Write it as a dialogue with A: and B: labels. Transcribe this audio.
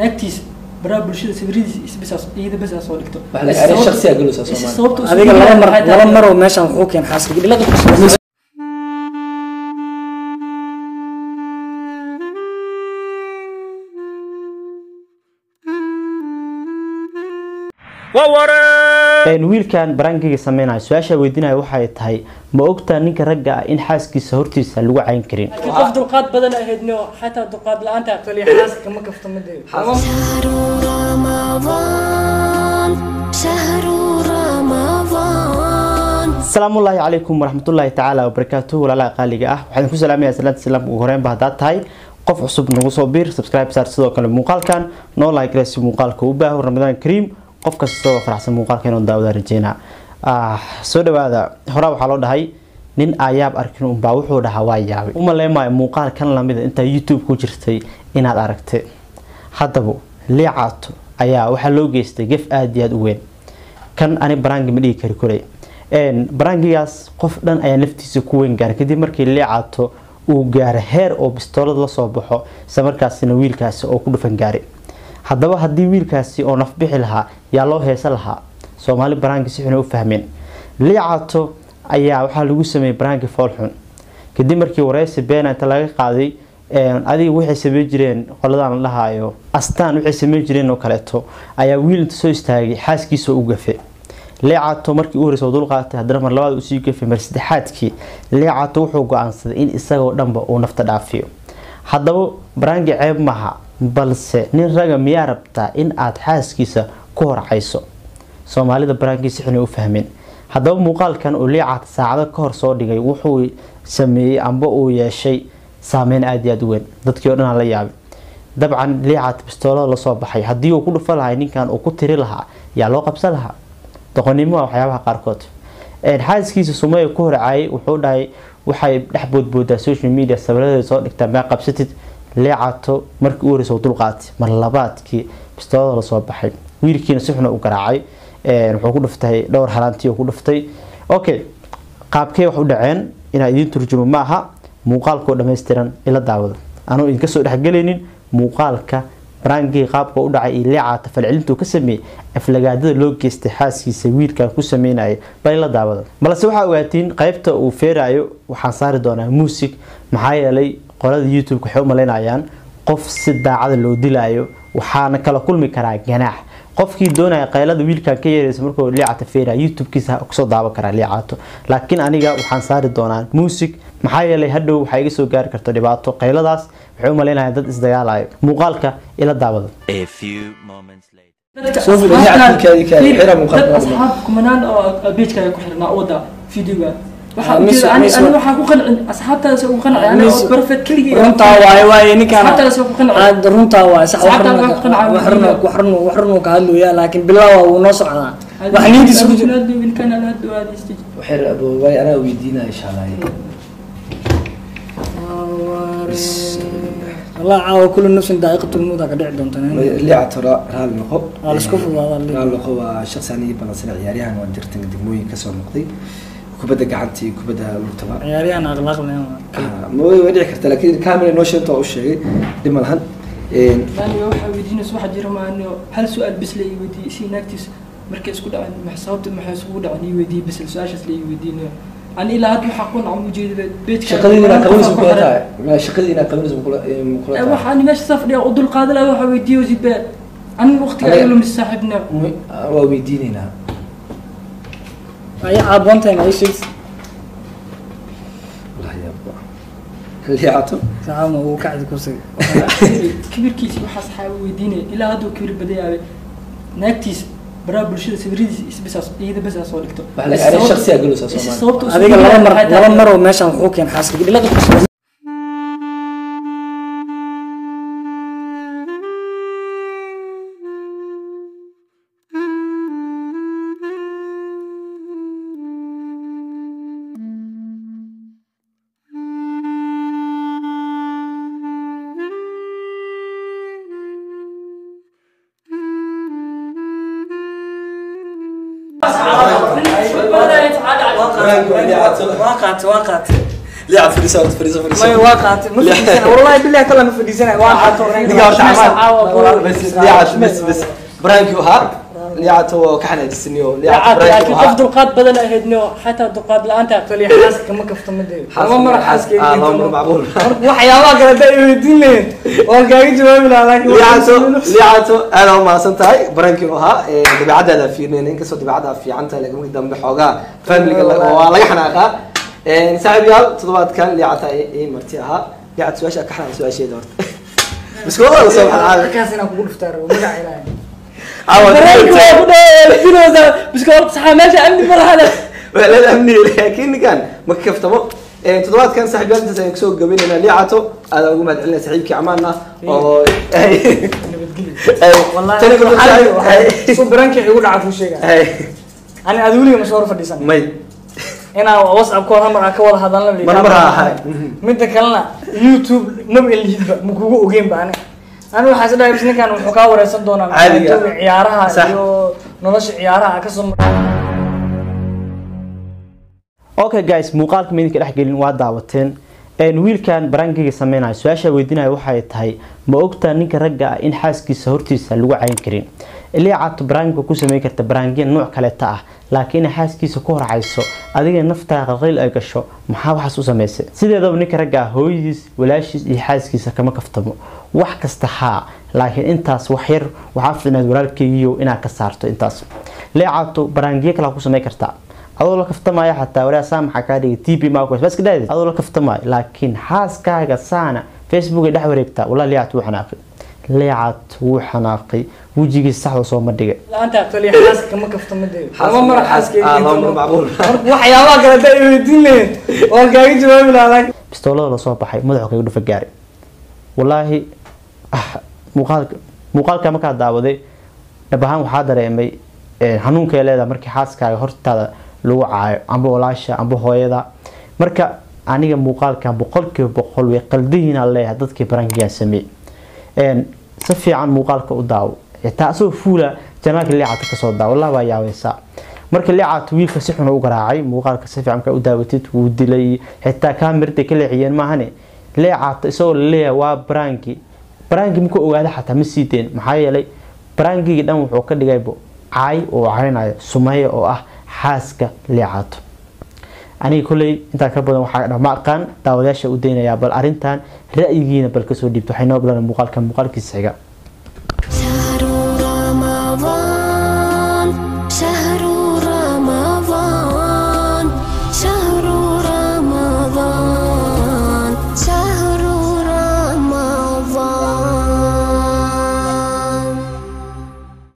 A: naagtiis baraha bulshada sawiradiis isbisaas iyada bas soo dhigto
B: Waxa la yidhahdaa shakhsiga galusa Soomaali.
A: sababta uu
C: adiga laba mar
A: waxay
C: laba
A: tahay-
C: mar oo meeshaan wuxuu keen xaaska gidhilada
D: wiilkan barangiga sameynaya su-aasha weydiinaya waxay tahay ma ogtaa ninka ragga ah in xaaskiisa hortiisa lagu cayn karin
A: laakiin qof dulqaad badan ahaydno xataa dulqaad la-aanta
C: kaliya xaaska kama kafto mideeda
E: شهر رمضان شهر رمضان
D: asalaamullaahi calaykum waraxmatullaahi tacaala wabarakaatuhu walaalaha qaaliga ah waxaan ku salaamayaa salaanta islaamka ugu horeynba haddaad tahay qof cusub nagu soo biir subscribe saar sidoo kale muuqaalkan noo like si muuqaalka u baaho ramadaan kariim qof kasta oo faraxsan muuqaalka inuu daawada rajeynaa ah soo dhawaada horaa waxaa loo dhahay nin ayaab arkin unbaa wuxuu dhahaa waa yaabay uma leemaayo muuqaal kan lamida intaa youtube ku jirtay inaad aragtay haddaba liicaato ayaa waxaa loo geystay gef aada iyo aada u weyn kan ani baraangi ma dhigi kari koray barangigaas qof dhan ayaa naftiisa ku weyn gaaray kadib markii liicaato uu gaaro heer oo bistoolad lasoo baxo isla markaasina wiilkaasi oo ku dhufan gaaray haddaba haddii wiilkaasi oo nafbixi lahaa yaa loo heesa lahaa soomaali baraangi si xun ay u fahmeen liicaato ayaa waxaa lagu sameeyey baraangi foolxun kadib markii wareysi beena inta laga qaaday adiga waxay sameyn jireen qoladaan la dhahaayo astaan waxay sameyn jireen oo kaleeto ayaa wiil inta soo istaagay xaaskiisa u gafe leecato markii u horeysa dul qaatay haddana mar labaad usii gafay mar saddexaadkii leecato wuxuu go-aansaday in isagoo dhanba uu nafta dhaafiyo haddaba baraangi ceeb maha balse nin raga miyaa rabtaa in aad xaaskiisa ku horcayso soomaalida baraangii si xun ay u fahmeen haddaba muuqaalkan uu liicaata saacado ka hor soo dhigay wuxuu sameeyey amba uu yeeshay saameyn aada iyo aada u weyn dadkii o dhan aan la yaabay dabcan liicaata bistoolada lasoo baxay haddii uu ku dhufa lahay ninkan uu ku tiri lahaa yaa loo qabsan lahaa doqonnimo waa waxyaabaha qaarkood xaaskiisa sumeya ku horcaayay wuxuu dhahay waxay dhex boodboodaa social media sawiradeeda soo dhigtaa maa qabsatid leecato markii u horeysa dul qaatay mar labaadkii bistoolada lasoo baxay wiilkiina si xuna u garaacay wuxuu ku dhuftay dhowr halaantii ku dhuftay okay qaabkee wax u dhaceen inaa idiin turjumo ma aha muuqaalkoo dhammaystiran ila daawado anuu idinka soo dhexgelaynin muuqaalka baraangii qaabka u dhacay iyo leecaata falcelintuu ka sameeyey aflagaadada loo geystay xaaskiisa wiilkan ku sameynaya bal ila daawada balse waxaa ogaatiin qaybta uu feerayo waxaan saari doonaa muusig maxaa yeelay qolada youtube waxay u malaynayaan qof si daacada loo dilaayo waxaana kala kulmi karaa ganaax qofkii doonaya qaylada wiilkan ka yeeraysa markuu liicata feera youtube-kiisa kusoo daawan karaa liicato laakiin aniga waxaan saari doonaa muusig maxaa yeelay hadhow waxaa iga soo gaari karta dhibaato qayladaas waxay u malaynaya dad isdagaalayo muuqaalka ila daawada
F: A few moments later.
A: dadka
B: Soo fili,
A: asxaabtaan-
B: nicadkaadii kaadi,
A: fiir,
B: xira muuqaalka
A: dad
B: waa dhammaan.
A: asxaab kumanaan oo pagekaaga ku xirnaa wada videoga waxaa
C: Ah,
A: ujeeda
C: miss-
A: ani
C: miss-
A: ani waxaa ku qancin asxaabtaas ugu qancay ani
C: Miss-
A: oo perfect keligii
C: runtaa waaye waaye ninkaan
A: asxaabtaas ugu qancay
C: aad runtaa waaye sax wax
A: Saacaddan
C: run
A: waa ku qancay
C: wax run wax run wax run ka hadlaya laakiin bilaa wuu noo socdaa wax niintiisa ku jira
A: wiilkan aan aad u aadaystay
B: waxay aboobaay anaa weydiinaya insha allah
C: allah caawa kullu nafsin daa'iqatul mawt ka dhici doonta
B: liicato raali noqo
C: Waa la isku fududaadaa,
B: raali noqo waa shaqsi aniga balansana ciyaaryahan waan jirtan degmooyin kasoo noqday kubadda gacanta iyo kubadda lugtaba
C: ciyaaryahan akhlaaq leh
B: Ah, ma way way dhici kartaa laakiin camera noo sheegta waa u sheegay dhib ma lahan
A: aniga waxaa weydiinaysa waxaa jira maani hal su-aal bis la ii weydiiyey si naagtiis markay isku dhaceen ma sababta maxay isugu dhaceen ii weydiiyey bis su-aashaas la ii weydiinayo ani ilaa hadda waxaa ku nacam ujeedada beedka
B: shaqadii inaa qabanaysa kula tahay Ma, shaqadii inaa qabanaysa kula kula tahay
A: waxaan meesha safdhiya u dulqaadan lahaa waxaa weydiiyey zibe aniga waqtiga
B: Aniga-
A: ay lumis saaxiibna
B: Mu- ah, waa weydiinaynaa
C: ay caaboontahay ma ii sheegtay
B: wallahi yaaba liicato
C: saxaabna uu kacdi kursiga
A: kibirkiisa waxaa saxaaba weydiinaya ilaa hadduu kibir badayaabe naagtiis baraha bulshada sawiradiis isbisaas iyada bas soo dhigto
B: Waxa la yidhahdaa shakhsiga galusa Soomaali.
A: sababta uu
C: adiga laba mar
A: waxay tahay-
C: laba mar oo meeshaan wuxuu keen xaaska gidhilada waa qaatay waa qaatay
B: liicad fadhiisa horta fadhiisa
C: may
B: fadhiisa
C: waa qaatay ma fadhiisana wallahi billahi kala ma fadhiisana waa qaatay
B: ninka horta
A: caawa
B: camaan
A: buu-
B: bas liicad bas bas baraankii ahaa liicad waa ka xanaajisaniyo liicad
A: laakiin
B: baraankii
A: qof
B: ahaa
A: dulqaad badan ahaydno xataa dulqaad la-aanta
C: taliya xaaska kama kaftamadeeyo ama mara xaaska
B: ah loo mar macquul
C: waxyaabaha kale hadda ay weydiin lahayn waan kaaga jawaabi lahaa laakiin
B: liicato liicato aad u mahadsan tahay barankii u ahaa ee dabeecadaada fiirnayn inkastoo dabeecadaada fiican tahay laakiin markii dambe xoogaa familiga la- waa laga xanaaqaa saaxiib yaal toddobaadkan liicata ii marti ahaa liicat su-aasha ka xanaaq su-aasheeda horta biskooda la soo baxaa
C: markaas inaan kugu dhuftaa rabo magaca ilaahay
A: dareenka waa ku dhawaadinoosa biskool saxaa meesha amni ma lahale
B: waalad amni laakiin ninkan ma ka kaftamo toddobaadkan saaxiib yaal intaas ayaan kusoo gabaynayna liicato aadaan ugu mahad celinaya saaxiibkii amaan ah oo
C: wallahi
B: tani kullu
C: waxaa- waxaa-
B: saaxiib
C: su baranka igu dhaca kuu sheega ani aad weliga ma soo hor fadhiisan
B: may
C: inaa whatsapp kood hamar aan ka wada hadalna la
B: Mar mar
C: yidhaahdo.
B: ha ahay.
C: midda kalena youtube maba elihidba ma kugu ogeynba ani ani waxaa is dhahay bis ninkan wuxuu kaa wareysan doonaa
B: Caadiga.
C: maxaa ciyaaraha
B: Sax.
C: iyo nolosha ciyaaraha kasoo mar
D: okay guys muuqaalka maydinka dhex gelin waa daawateen een wiilkan barangiga sameynayo su-aasha weydiinayo waxay tahay ma ogtaa ninka ragga ah in xaaskiisa hortiisa lagu cayin karin ilaa caato barangiga ku sameyn karta barangiya nooc kaleeta ah laakiin inay xaaskiisa ku horcayso adiga naftaa qalqayl ay gasho maxaa waxaas u samaysay sideedaba ninka ragga ah hooyadiis walaashiis iyo xaaskiisa kama kaftamo wax kasta haa laakiin intaas wax yar waxaa fiicnayd walaalkeygiiyo inaad ka saarto intaas leecaato barangiyo kale ku sameyn kartaa adoo la kaftamaya xataa walaa saa maxaa kaa dhigay tb marcos bas ka dhaadid adoo la kaftamayo laakiin xaaskaaga saana facebook ay dhex wareegtaa walaa liicat wuu xanaaqay liicat wuu xanaaqay wejigiisa saxda soo ma dhigay
A: la-aanta
C: taliya xaaska kama kaftamadeeyo ama mara xaaska
B: ah loo mar macquul
C: waxyaabaha kale hadda ay weydiin lahayn waan kaaga jawaabi lahaa laakiin
D: bistoolada lasoo baxay madaxu kaga dhufa gaaray walaahi ah, muuqaalka muuqaalka markaa daawaday dhab ahaan waxaa dareemay eh, xanuunka ay leedahay markii xaaskaaga hortaada lagu caayo amba walaasha amba hooyada marka aniga muuqaalkan boqolkiiba boqol way qaldihiina leeyahay dadkii barankigaa sameeyey Een, si fiican muuqaalka u daawo xitaa asagoo fuula janaalka liicata kasoo daawo wallah baa yaabeysaa marka liicata wiilka si xun u garaacay muuqaalka si fiican ka u daawatid wuu dilay xitaa kaamirada ka leexiyeen maahane liicata isagoo laleeyahay waa baranki baranki markuu ogaada xataa ma sii deen maxaa yeelay barankigii dhan wuxuu ka dhigaybo caay oo caynayo sumeeya oo ah xaaska liicato aniga kolley intaa ka badan waxaa dhama aqaan daawadayaasha u daynayaa bal arrintan ra'yigiina bal kasoo dhiibto waxay noo bilan muuqaalka muuqaalkiisa xiga
E: شهر رمضان شهر